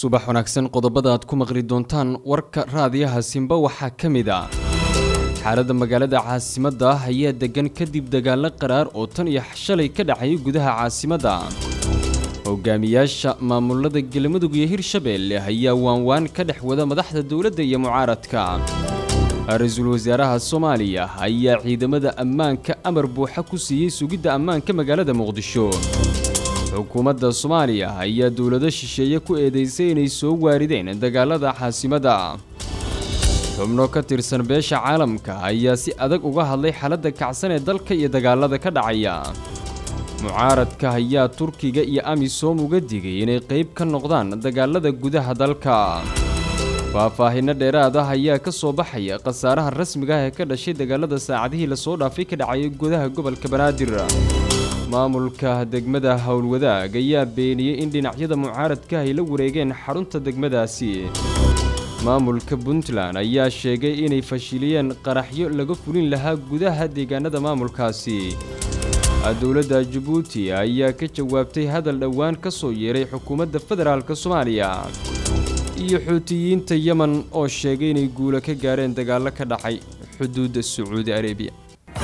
subax wanaagsan qodobada aad ku maqli doontaan warka raadiyaha simba waxaa ka mid ah xaaladda magaalada caasimadda ah ayaa degan kadib dagaalo qaraar oo tan iyo shalay ka dhacayay gudaha caasimadda hogaamiyaasha maamulada galmudug iyo hirshabeelle ayaa waanwaan ka dhex wada madaxda dowladda iyo mucaaradka ra-iisul wasaaraha soomaaliya ayaa ciidamada ammaanka amar buuxa ku siiyey sugidda ammaanka magaalada muqdisho xukuumadda soomaaliya ayaa dowlado shisheeye ku eedeysay inay soo waarideen dagaalada caasimadda xubno ka tirsan beesha caalamka ayaa si adag uga hadlay xaaladda kacsan ee dalka iyo dagaalada ka dhacaya mucaaradka ayaa turkiga iyo amisom uga digay inay qayb ka noqdaan dagaalada gudaha dalka faahfaahinno dheeraad ah ayaa ka soo baxaya khasaaraha rasmiga ah ee ka dhashay dagaalada saacadihii lasoo dhaafay ka dhacayay gudaha gobolka banaadir maamulka degmada howlwadaag ayaa beeniyey in dhinacyada mucaaradka ay la wareegeen xarunta degmadaasi maamulka puntland ayaa sheegay inay fashiliyeen qaraxyo laga fulin lahaa gudaha deegaanada maamulkaasi dowladda jabuuti ayaa ka jawaabtay hadal dhowaan ka soo yeeray xukuumadda federaalk soomaaliya iyo xuutiyiinta yemen oo sheegay inay guulo ka gaareen dagaallo ka dhacay xuduudda sacuudi arebiya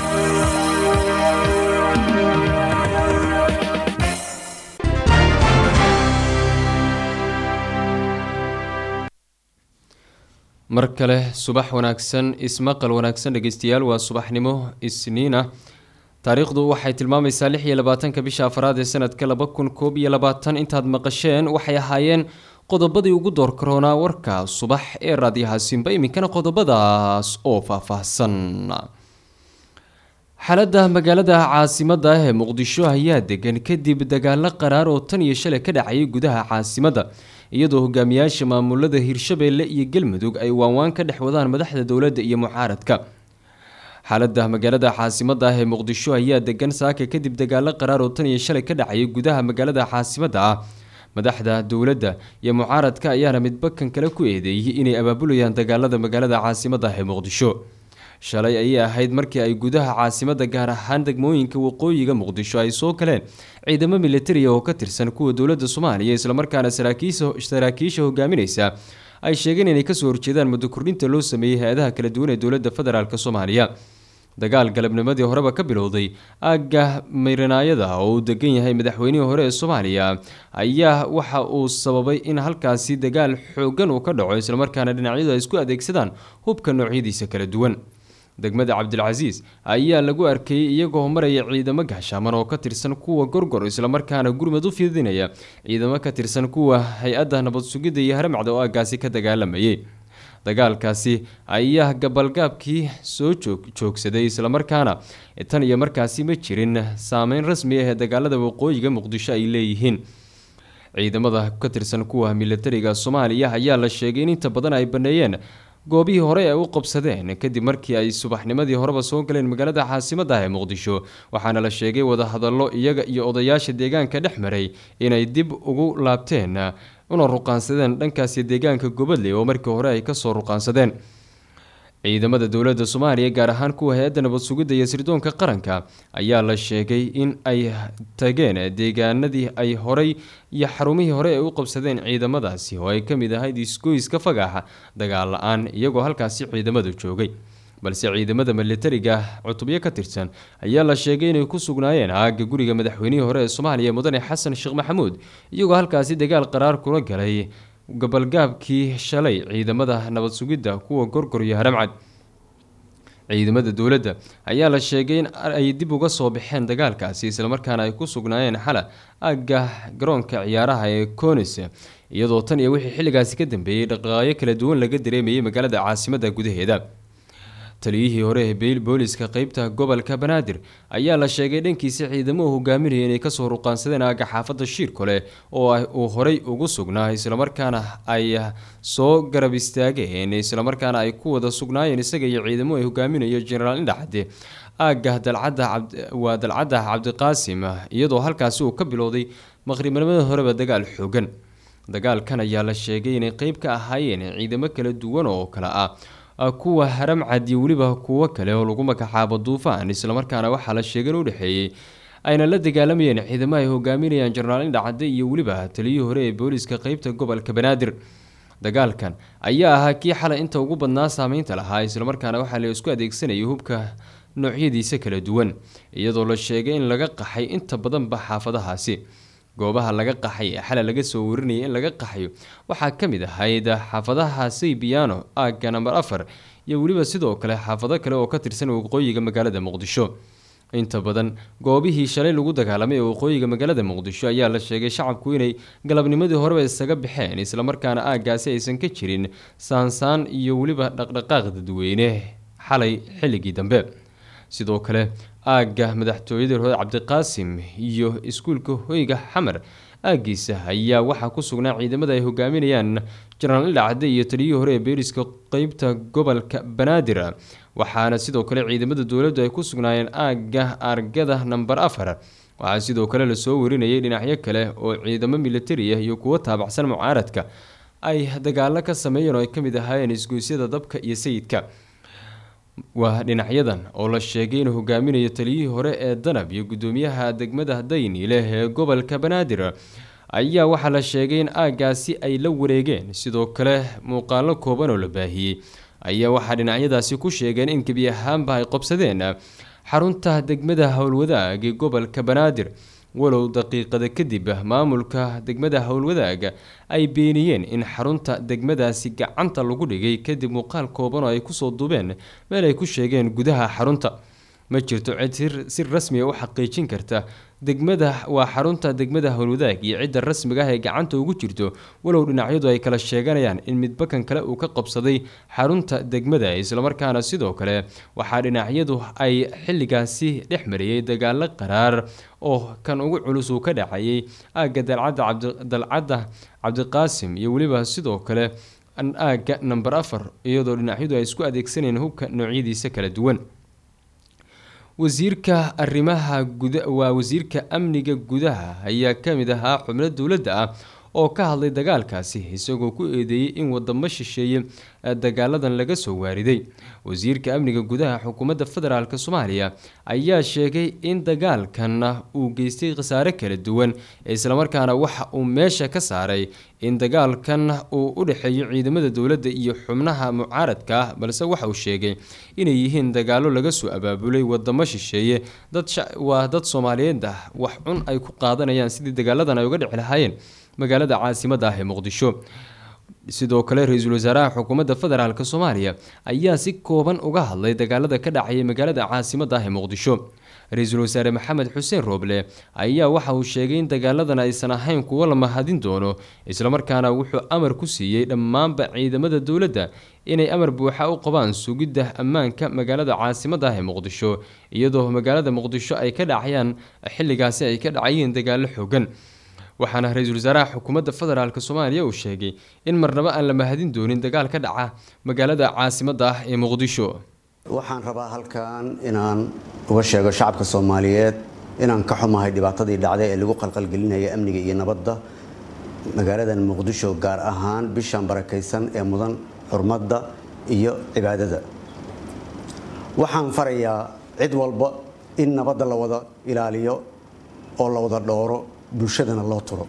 mar kale subax wanaagsan ismaqal wanaagsan dhegeystayaal waa subaxnimo isniina taariikhdu waxay tilmaamaysaa lix iyo labaatanka bisha afraad ee sanadka laba kun koob iyo labaatan intaad maqasheen waxay ahaayeen qodobadii ugu door karoonaa warka subax ee raadiyaha simba iminkana qodobadaas oo faahfaahsan xaaladda magaalada caasimadda ah ee muqdisho ayaa degan kadib dagaalo qaraar oo tan iyo shalay ka dhacayay gudaha caasimadda iyadoo hogaamiyaasha maamulada hirshabeelle iyo galmudug ay waanwaan ka dhex wadaan madaxda dowladda iyo mucaaradka xaaladda magaalada caasimadda ah ee muqdisho ayaa degan saaka kadib dagaalo qaraar oo tan iyo shalay ka dhacayay gudaha magaalada caasimadda ah madaxda dowladda iyo mucaaradka ayaana midbakan kale ku eedeeyey inay abaabulayaan dagaalada magaalada caasimadda ah ee muqdisho shalay ayay ahayd markii ay gudaha caasimadda gaar ahaan degmooyinka waqooyiga muqdisho ay soo galeen ciidamo militariya oo ka tirsan kuwa dowladda soomaaliya islamarkaana saraakiisha hogaaminaysa ay sheegeen inay kasoo horjeedaan muddo kordhinta loo sameeyey hay-adaha kala duwan ee dowladda federaalk soomaaliya dagaal galabnimadii horeba ka bilowday aagga miranaayada oo uu degan yahay madaxweynihii hore ee soomaaliya ayaa waxa uu sababay in halkaasi dagaal xoogan uu ka dhaco islamarkaana dhinacyadu ay isku adeegsadaan hubka noocyadiisa kala duwan degmada cabdilcasiis ayaa lagu arkayey iyagoo maraya ciidamo gaashaaman oo ka tirsan kuwa gorgor islamarkaana gurmad u fidinaya ciidamo ka tirsan kuwa hay-adda nabad sugidda iyo haramacda oo aagaasi ka dagaalamayay dagaalkaasi ayaa gabalgaabkii soo joogsaday islamarkaana tan iyo markaasi ma jirin saameyn rasmi ah ee dagaalada waqooyiga muqdisho ay leeyihiin ciidamada ka tirsan kuwa militariga soomaaliya ayaa la sheegay in inta badan ay baneeyeen goobihii hore ay u qabsadeen kadib markii ay subaxnimadii horeba soo galeen magaalada caasimadda ah ee muqdisho waxaana la sheegay wadahadallo iyaga iyo odayaasha deegaanka dhex maray inay dib ugu laabteen una ruqaansadeen dhankaasi deegaanka gobadle oo markii hore ay kasoo ruqaansadeen ciidamada dowladda soomaaliya gaar ahaan kuwa hay-adda nabad sugidda iyo sirdoonka qaranka ayaa la sheegay in ay tageen deegaanadii ay horay iyo xarumihii hore ay u qabsadeen ciidamadaasi oo ay kamid ahayd isgoyska fagaxa dagaal la-aan iyagoo halkaasi ciidamadu joogay balse ciidamada militariga cutubyo ka tirsan ayaa la sheegay inay ku sugnaayeen aagga guriga madaxweynihii hore ee soomaaliya mudane xasan sheekh maxamuud iyagoo halkaasi dagaal qaraar kula galay gabalgaabkii shalay ciidamada nabad sugidda kuwa gorgor iyo haramcad ciidamada dowladda ayaa la sheegay in ay dib uga soo baxeen dagaalkaasi islamarkaana ay ku sugnaayeen xala aagga garoonka ciyaaraha ee conis iyadoo tan iyo wixii xilligaasi ka dambeeyey dhaqaaqyo kala duwan laga dareemayay magaalada caasimadda gudaheeda taliyihii hore ee booliska qeybta gobolka banaadir ayaa la sheegay dhankiisa ciidamuhu hogaaminaya inay kasoo ruqaansadeen aagga xaafadda shiirkole oo uu horey ugu sugnaa islamarkaana ay soo garab istaageen islamarkaana ay ku wada sugnaayeen isaga iyo ciidamo ay hogaaminayo jenaraal indhacade aagga dalcadawaa dalcadda cabdiqaasim iyadoo halkaasi uu ka bilowday maqribnimada horeba dagaal xoogan dagaalkan ayaa la sheegay inay qeyb ka ahaayeen ciidamo kala duwan oo kale ah kuwa haram cad iyo weliba kuwo kale oo lagu magacaabo duufaan islamarkaana waxaa la sheegay in u dhexeeyey ayna la dagaalamayeen ciidamo ay hogaaminayaan jenaraal indhacadde iyo weliba taliyihii hore ee booliiska qeybta gobolka banaadir dagaalkan ayaa ahaa kii xalay inta ugu badnaa saameynta lahaa islamarkaana waxaa la isku adeegsanayay hubka noocyadiisa kala duwan iyadoo la sheegay in laga qaxay inta badanba xaafadahaasi goobaha laga qaxay ee xalay laga soo warinayay in laga qaxayo waxaa ka mid ahayd xaafadaha saybiyaano aagga namber afar iyo weliba sidoo kale xaafado kale oo ka tirsan waqooyiga magaalada muqdisho inta badan goobihii shalay lagu dagaalamay ee waqooyiga magaalada muqdisho ayaa la sheegay shacabku inay galabnimadii horeba isaga baxeen islamarkaana aaggaasi aysan ka jirin saansaan iyo weliba dhaqdhaqaaq dadweyne xalay xilligii dambe sidoo kale aagga madaxtooyada hore cabdiqaasim iyo iskuulka hoyga xamar aaggiisa ayaa waxaa ku sugnaa ciidamada ay hogaaminayaan jenaraal indhacadde iyo taliyihii hore ee beeriska qeybta gobolka banaadir waxaana sidoo kale ciidamada dowladdu ay ku sugnaayeen aagga argada namber afar waxaa sidoo kale lasoo warinayay dhinacyo kale oo ciidamo militari ah iyo kuwo taabacsan mucaaradka ay dagaalo ka sameeyeen oo ay ka mid ahaayeen isgoysyada dabka iyo sayidka waa dhinacyadan oo la sheegay inuu hogaaminayo taliyihii hore ee danab iyo gudoomiyaha degmada dayniileh ee gobolka banaadir ayaa waxaa la sheegay in aaggaasi ay la wareegeen sidoo kale muuqaalo kooban oo la baahiyey ayaa waxaa dhinacyadaasi ku sheegeen in gebi ahaanba ay qobsadeen xarunta degmada howlwadaag ee gobolka banaadir walow daqiiqada kadib maamulka degmada howlwadaaga ay beeniyeen in xarunta degmadaasi gacanta lagu dhigay kadib muuqaal kooban oo ay kusoo duubeen meel ay ku sheegeen gudaha xarunta ma jirto cid si rasmiga u xaqiijin karta degmada waa xarunta degmada howlwadaag iyo cidda rasmiga ah ee gacanta ugu jirto walow dhinacyadu ay kala sheeganayaan in midbakan kale uu ka qabsaday xarunta degmada islamarkaana sidoo kale waxaa dhinacyadu ay xilligaasi dhex mariyey dagaalo qaraar oo kan ugu culus uu ka dhacayay aagga dalcadda cabdiqaasim iyo weliba sidoo kale aagga namber afar iyadoo dhinacyadu ay isku adeegsanayeen hubka noocyadiisa kala duwan wasiirka arrimaha guda waa wasiirka amniga gudaha ayaa ka mid ahaa xubno dowladda ah oo ka hadlay dagaalkaasi isagoo ku eedeeyey in wadamo shisheeye dagaaladan laga soo waariday wasiirka amniga gudaha xukuumadda federaalk soomaaliya ayaa sheegay in dagaalkan uu geystay khasaare kala duwan islamarkaana waxa uu meesha ka saaray in dagaalkan uu u dhexeeyo ciidamada dowladda iyo xubnaha mucaaradka ah balse waxa uu sheegay inay yihiin dagaalo laga soo abaabulay wadamo shisheeye waa dad soomaaliyeed ah wax cun ay ku qaadanayaan sidii dagaaladan ay uga dhici lahaayeen magaalada caasimada ah ee muqdisho sidoo kale ra-iisul wasaaraha xukuumadda federaalk soomaaliya ayaa si kooban uga hadlay dagaalada ka dhacaya magaalada caasimada ah ee muqdisho ra-iisul wasaare maxamed xuseen rooble ayaa waxa uu sheegay in dagaaladan aysan ahayn kuwo la mahadin doono islamarkaana wuxuu amar ku siiyey dhammaanba ciidamada dowladda inay amar buuxa u qabaan sugidda ammaanka magaalada caasimada ah ee muqdisho iyadoo magaalada muqdisho ay ka dhacayaan xilligaasi ay ka dhacayeen dagaalo xoogan waxaana ra-iisul wasaaraha xukuumadda federaalk soomaaliya uu sheegay in marnabo aan la mahadin doonin dagaal ka dhaca magaalada caasimada ah ee muqdisho waxaan rabaa halkan inaan uga sheego shacabka soomaaliyeed inaan ka xumahay dhibaatadii dhacday ee lagu qalqalgelinaya amniga iyo nabadda magaaladan muqdisho gaar ahaan bishan barakaysan ee mudan xurmadda iyo cibaadada waxaan farayaa cid walba in nabadda la wada ilaaliyo oo la wada dhooro bulshadana loo turo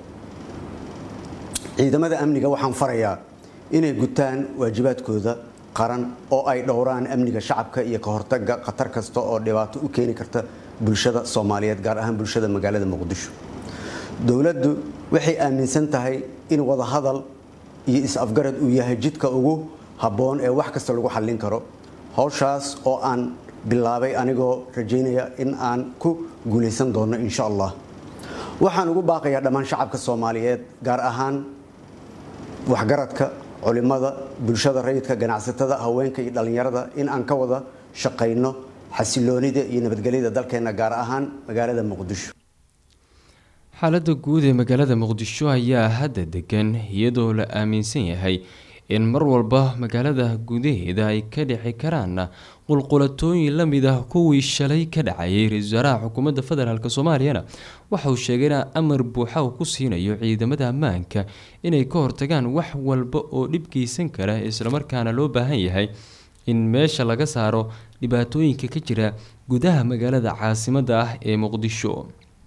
ciidamada amniga waxaan farayaa inay gutaan waajibaadkooda qaran oo ay dhowraan amniga shacabka iyo ka hortaga khatar kasta oo dhibaato u keeni karta bulshada soomaaliyeed gaar ahaan bulshada magaalada muqdisho dowladdu waxay aaminsan tahay in wadahadal iyo is-afgarad uu yahay jidka ugu habboon ee wax kasta lagu xallin karo howshaas oo aan bilaabay anigoo rajaynaya in aan ku guulaysan doono insha allah waxaan ugu baaqayaa dhammaan shacabka soomaaliyeed gaar ahaan waxgaradka culimada bulshada rayidka ganacsatada haweenka iyo dhallinyarada in aan ka wada shaqayno xasiloonida iyo nabadgelyada dalkeena gaar ahaan magaalada muqdisho xaaladda guud ee magaalada muqdisho ayaa hadda degan iyadoo la aaminsan yahay in mar walba magaalada gudaheeda ay ka dhici karaan qulqulatooyin lamid ah kuwii shalay ka dhacayay ra-iisul wasaaraha xukuumadda federaalk soomaaliyana waxa uu sheegay in amar buuxa uu ku siinayo ciidamada ammaanka inay ka hortagaan wax walba oo dhib geysan kara islamarkaana loo baahan yahay in meesha laga saaro dhibaatooyinka ka jira gudaha magaalada caasimada ah ee muqdisho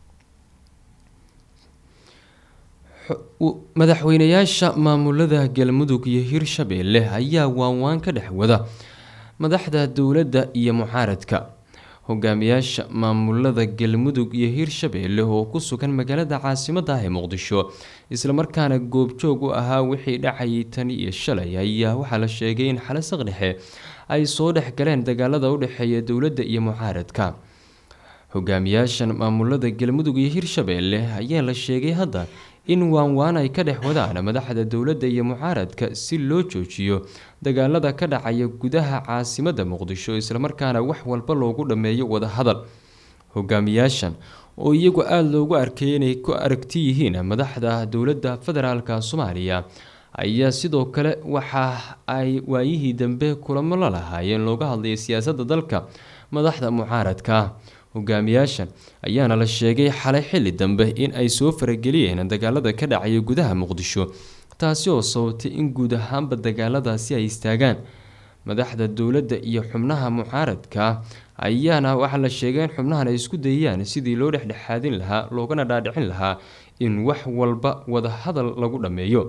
madaxweynayaasha maamulada galmudug iyo hirshabeelle ayaa waanwaan ka dhex wada madaxda dowladda iyo mucaaradka hogaamiyaasha maamulada galmudug iyo hirshabeelle oo ku sugan magaalada caasimada ah ee muqdisho islamarkaana goobjoog u ahaa wixii dhacayay tan iyo shalay ayaa waxaa la sheegay in xalasaq dhexe ay soo dhex galeen dagaalada u dhexeeya dowladda iyo mucaaradka hogaamiyaashan maamulada galmudug iyo hirshabeelle ayaa la sheegay hadda in waanwaan ay ka dhex wadaan madaxda dowladda iyo mucaaradka si loo joojiyo dagaalada ka dhacaya gudaha caasimada muqdisho islamarkaana wax walba loogu dhammeeyo wadahadal hogaamiyaashan oo iyagu aada loogu arkay inay ku aragti yihiin madaxda dowladda federaalka soomaaliya ayaa sidoo kale waxa ay waayihii dambe kulamo la lahaayeen looga hadlayay siyaasadda dalka madaxda mucaaradka hogaamiyaashan ayaana la sheegay xalay xilli dambe in ay soo farageliyeen dagaalada ka dhacaya gudaha muqdisho taasi oo sababtay in guud ahaanba dagaaladaasi ay istaagaan madaxda dowladda iyo xubnaha mucaaradka ayaana waxaa la sheegay in xubnahan ay isku dayayaan sidii loo dhexdhexaadin lahaa loogana dhaadhicin lahaa in wax walba wadahadal lagu dhammeeyo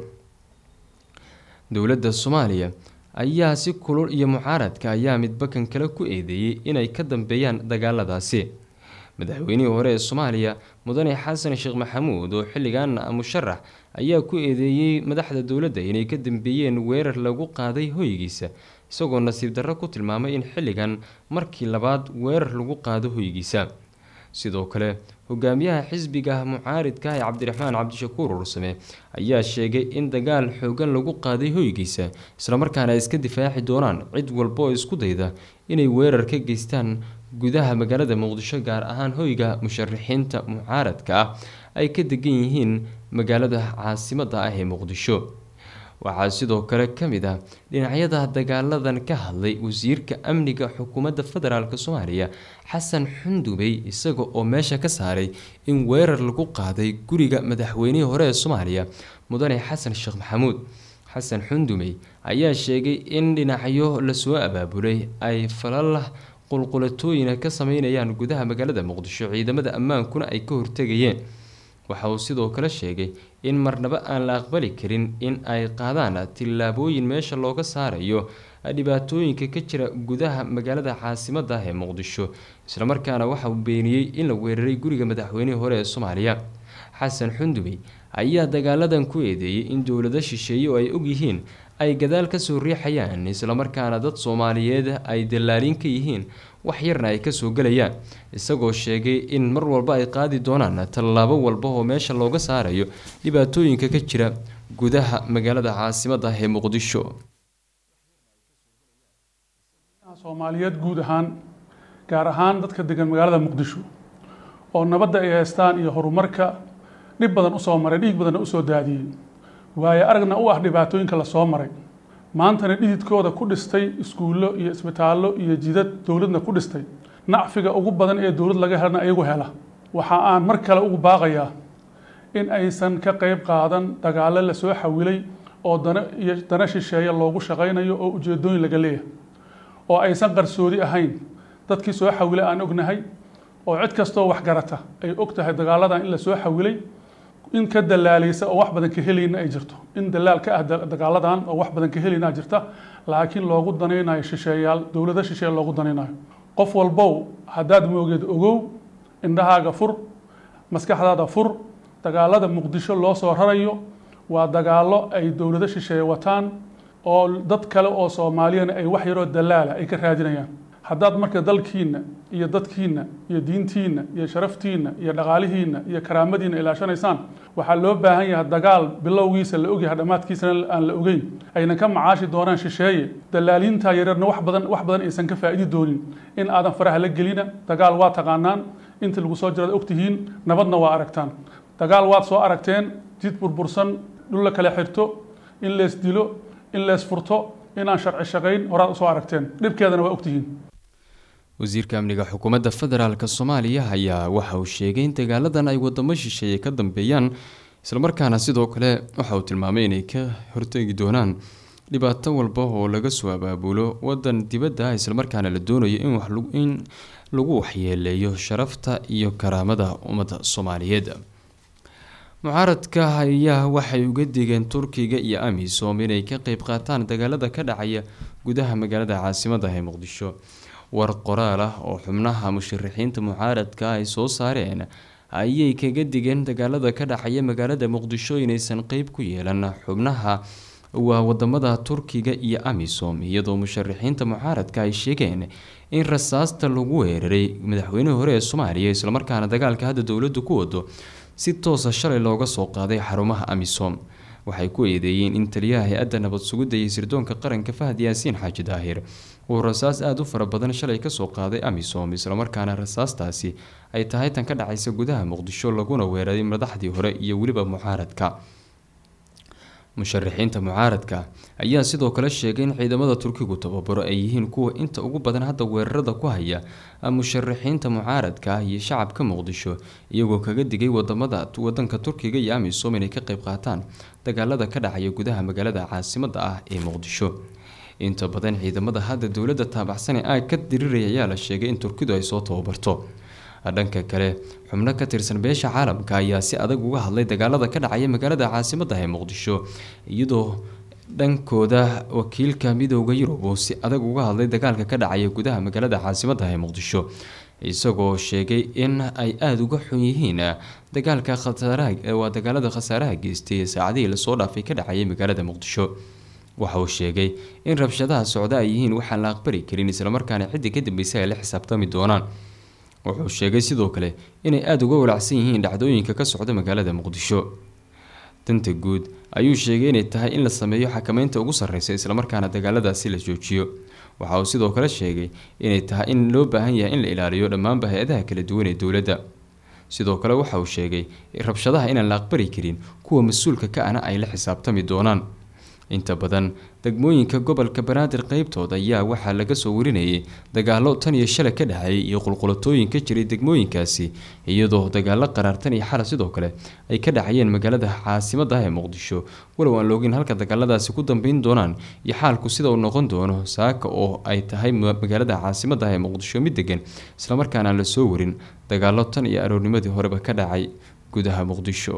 dowladda soomaaliya ayaa si kulul iyo mucaaradka ayaa midba kan kale ku eedeeyey inay ka dambeeyaan dagaaladaasi madaxweynihii hore ee soomaaliya mudane xasan sheekh maxamuud oo xilligan musharax ayaa ku eedeeyey madaxda dowladda inay ka dambeeyeen weerar lagu qaaday hoygiisa isagoo nasiib darro ku tilmaamay in xilligan markii labaad weerar lagu qaado hoygiisa sidoo kale hogaamiyaha xisbiga mucaaridka ee cabdiraxmaan cabdishakuur ursame ayaa sheegay in dagaal xoogan lagu qaaday hoygiisa islamarkaana ay iska difaaci doonaan cid walba oo isku dayda inay weerar ka geystaan gudaha magaalada muqdisho gaar ahaan hoyga musharaxiinta mucaaradka ah ay ka degan yihiin magaalada caasimada ah ee muqdisho waxaa sidoo kale ka mid ah dhinacyada dagaaladan ka hadlay wasiirka amniga xukuumadda federaalk soomaaliya xasan xundubey isaga oo meesha ka saaray in weerar lagu qaaday guriga madaxweynihii hore ee soomaaliya mudane xasan sheekh maxamuud xasan xundumey ayaa sheegay in dhinacyo lasoo abaabulay ay falalah qulqulatooyina ka sameynayaan gudaha magaalada muqdisho ciidamada ammaankuna ay ka hortegayeen waxa uu sidoo kale sheegay in marnaba aan la aqbali karin in ay qaadaan tillaabooyin meesha looga saarayo dhibaatooyinka ka jira gudaha magaalada caasimada ah ee muqdisho islamarkaana waxa uu beeniyey in la weeraray guriga madaxweynihii hore ee soomaaliya xasan xundubey ayaa dagaaladan ku eedeeyey in dowlado shisheeye oo ay ogyihiin ay gadaal kasoo riixayaan islamarkaana dad soomaaliyeed ay dallaalin ka yihiin wax yarna ay kasoo gelayaan isagoo sheegay in mar walba ay qaadi doonaan tallaabo walba oo meesha looga saarayo dhibaatooyinka ka jira gudaha magaalada caasimada ah ee muqdisho soomaaliyeed guud ahaan gaar ahaan dadka degan magaalada muqdisho oo nabadda ay haystaan iyo horumarka dhib badan usoo maray dhiig badanna usoo daadiyey waayo aragna u ah dhibaatooyinka lasoo maray maantana dhididkooda ku dhistay iskuullo iyo isbitaallo iyo jidad dowladna ku dhistay nacfiga ugu badan ee dowlad laga helana ayagu hela waxa aan mar kale ugu baaqayaa in aysan ka qayb qaadan dagaallo lasoo xawilay oo dana iyo dana shisheeye loogu shaqaynayo oo ujeedooyin laga leeyahay oo aysan qarsoodi ahayn dadkii soo xawilay aan ognahay oo cid kastoo waxgarata ay og tahay dagaaladan in lasoo xawilay in ka dalaalaysa oo wax badan ka helayna ay jirto in dalaal ka ah dagaaladan oo wax badan ka helayna jirta laakiin loogu danaynayo shisheeyaal dowlado shisheeye loogu danaynayo qof walbow haddaad moogeed ogow indhahaaga fur maskaxdaada fur dagaalada muqdisho loo soo rarayo waa dagaallo ay dowlado shisheeye wataan oo dad kale oo soomaaliyana ay wax yaroo dalaala ay ka raadinayaan haddaad marka dalkiinna iyo dadkiinna iyo diintiinna iyo sharaftiinna iyo dhaqaalihiinna iyo karaamadiinna ilaashanaysaan waxaa loo baahan yahay dagaal bilowgiisa la ogyahay dhammaadkiisana aan la ogeyn aynan ka macaashi doonaan shisheeye dalaaliinta yaryarna wax badan wax badan aysan ka faa'idi doonin in aadan faraha la gelina dagaal waa taqaanaan inta lagu soo jiraad ogtihiin nabadna waa aragtaan dagaal waad soo aragteen jid burbursan dhul la kala xirto in lees dilo in lees furto inaan sharci shaqayn horaad usoo aragteen dhibkeedana waa ogtihiin wasiirka amniga xukuumadda federaalk soomaaliya ayaa waxa uu sheegay in dagaaladan ay wadamo shisheeye ka dambeeyaan islamarkaana sidoo kale waxa uu tilmaamay inay ka hortegi doonaan dhibaato walba oo laga soo abaabulo wadan dibadda ah islamarkaana la doonayo in lagu waxyeeleeyo sharafta iyo karaamada ummadda soomaaliyeed mucaaradka ayaa waxay uga digeen turkiga iyo amisom inay ka qeyb qaataan dagaalada ka dhacaya gudaha magaalada caasimada ee muqdisho war qoraal ah oo xubnaha musharaxiinta mucaaradka ay soo saareen ayay kaga digeen dagaalada ka dhacaya magaalada muqdisho inaysan qeyb ku yeelan xubnaha waa wadamada turkiga iyo amisom iyadoo musharaxiinta mucaaradka ay sheegeen in rasaasta lagu weeraray madaxweynihii hore ee soomaaliya islamarkaana dagaalka hadda dowladdu ku wado si toosa shalay looga soo qaaday xarumaha amisom waxay ku eedeeyeen in taliyaha hay-adda nabad sugidda iyo sirdoonka qaranka fahad yaasiin xaaji daahir uu rasaas aada u fara badan shalay kasoo qaaday amisom islamarkaana rasaastaasi ay tahay tan ka dhacaysa gudaha muqdisho laguna weeraray madaxdii hore iyo weliba mucaaradka musharaxiinta mucaaradka ayaa sidoo kale sheegay in ciidamada turkigu tababaro ay yihiin kuwa inta ugu badan hadda weerarada ku haya musharaxiinta mucaaradka ah iyo shacabka muqdisho iyagoo kaga digay wadamada wadanka turkiga iyo amisom inay ka qeyb qaataan dagaalada ka dhacaya gudaha magaalada caasimada ah ee muqdisho inta badan ciidamada hadda dowladda taabacsan ee aag ka diriiraya ayaa la sheegay in turkidu ay soo tababarto dhanka kale xubno ka tirsan beesha caalamka ayaa si adag uga hadlay dagaalada ka dhacaya magaalada caasimada ee muqdisho iyadoo dhankooda wakiilka midooda yurub uu si adag uga hadlay dagaalka ka dhacaya gudaha magaalada caasimada ee muqdisho isagoo sheegay in ay aada uga xun yihiin dagaalka khasaaraha waa dagaalada khasaaraha geystay ee saacadihii lasoo dhaafay ka dhacayay magaalada muqdisho waxa uu sheegay in rabshadaha socda ay yihiin waxaan la aqbali karin islamarkaana ciddi ka dambeysay ay la xisaabtami doonaan wuxuu sheegay sidoo kale inay aada uga walacsan yihiin dhacdooyinka ka socda magaalada muqdisho danta guud ayuu sheegay inay tahay in la sameeyo xakameynta ugu sarreysa islamarkaana dagaaladaasi la joojiyo waxa uu sidoo kale sheegay inay tahay in loo baahan yahay in la ilaaliyo dhammaanba hay-adaha kala duwan ee dowladda sidoo kale waxa uu sheegay rabshadaha inaan la aqbali karin kuwa mas-uulka ka ana ay la xisaabtami doonaan inta badan degmooyinka gobolka banaadir qeybtooda ayaa waxaa laga soo warinayay dagaalo tan iyo shalay ka dhexeeyay iyo qulqulatooyin ka jiray degmooyinkaasi iyadoo dagaalo qaraartan iyo xala sidoo kale ay ka dhacayeen magaalada caasimada ah ee muqdisho walow aan loogin halka dagaaladaasi ku dambeyn doonaan iyo xaalku sida uu noqon doono saaka oo ay tahay magaalada caasimada ah ee muqdisho mid degan islamarkaana aan lasoo warin dagaalo tan iyo aroornimadii horeba ka dhacay gudaha muqdisho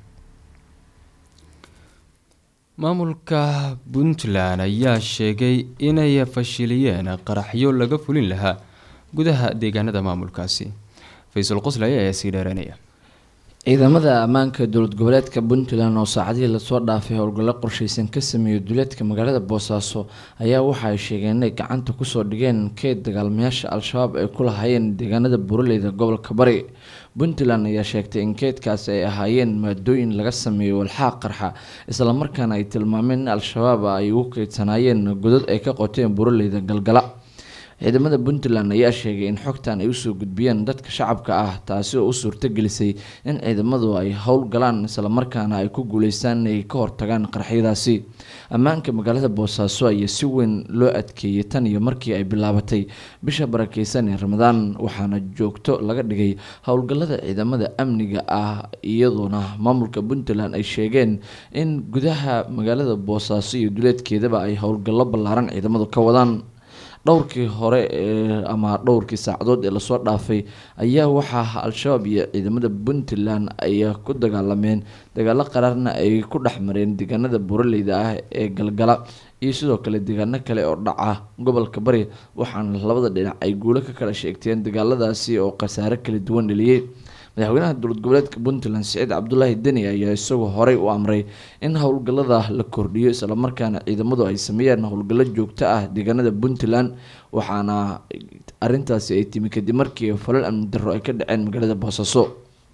maamulka puntland ayaa sheegay inay fashiliyeen qaraxyo laga fulin lahaa gudaha deegaanada maamulkaasi faysal qoslay ayaa sii dheeranaya ciidamada ammaanka dowlad goboleedka puntland oo saacadihii lasoo dhaafay howlgallo qorsheysan ka sameeyay duleedka magaalada boosaaso ayaa waxa ay sheegeen inay gacanta kusoo dhigeen keyd dagaalmayaasha al-shabaab ay ku lahaayeen deegaanada buraleyda gobolka bari puntland ayaa sheegtay in keydkaasi ay ahaayeen maadooyin laga sameeyo walxaaq qarxa islamarkaana ay tilmaameen in al-shabaab ay ugu keydsanaayeen godad ay ka qoteen buraleyda galgala ciidamada puntland ayaa sheegay in xogtan ay usoo gudbiyeen dadka shacabka ah taasi oo u suurtagelisay in ciidamadu ay howl galaan islamarkaana ay ku guuleystaan inay ka hortagaan qarxyadaasi ammaanka magaalada boosaaso ayaa si weyn loo adkeeyay tan iyo markii ay bilaabatay bisha barakeysan ee ramadaan waxaana joogto laga dhigay howlgallada ciidamada amniga ah iyadoona maamulka puntland ay sheegeen in gudaha magaalada boosaaso iyo duleedkeedaba ay howlgallo ballaaran ciidamadu ka wadaan dhowrkii hore ee ama dhowrkii saacadood ee lasoo dhaafay ayaa waxaa al-shabaab iyo ciidamada puntland ay ku dagaalameen dagaalo qaraarna ay ku dhex mareen deegaanada buraleyda ah ee galgala iyo sidoo kale deegaano kale oo dhaca gobolka bari waxaana labada dhinac ay guulo ka kala sheegteen dagaaladaasi oo khasaare kala duwan dheliyey madaxweynaha dowlad goboleedka puntland siciid cabdulaahi deni ayaa isagoo horey u amray in howlgallada la kordhiyo islamarkaana ciidamadu ay sameeyaan howlgallo joogto ah deegaanada puntland waxaana arintaasi ay timi kadib markii falal amni darro ay ka dhaceen magaalada boosaaso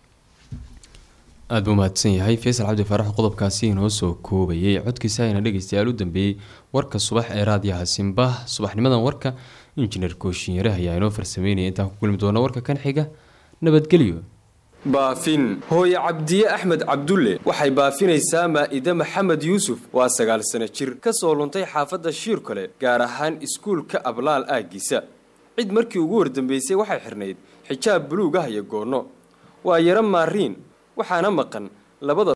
aada buu mahadsan yahay faysal cabdi faarax qodobkaasi inoo soo koobayay codkiisa ayna dhegeystayaal u dambeeyey warka subax ee raadiyaha simba subaxnimadan warka injineer kooshinyare ayaa inoo farsameynaya intaan ku kulmi doona warka kan xiga nabadgelyo baafin hooye cabdiye axmed cabdulle waxay baafinaysaa maa'ide maxamed yuusuf waa sagaal sano jir ka soo luntay xaafadda shiirkole gaar ahaan iskuulka ablaal aaggiisa cid markii ugu wardambaysay waxay xidhnayd xijaab buluug ah iyo goonno waa yaro maariin waxaana maqan labada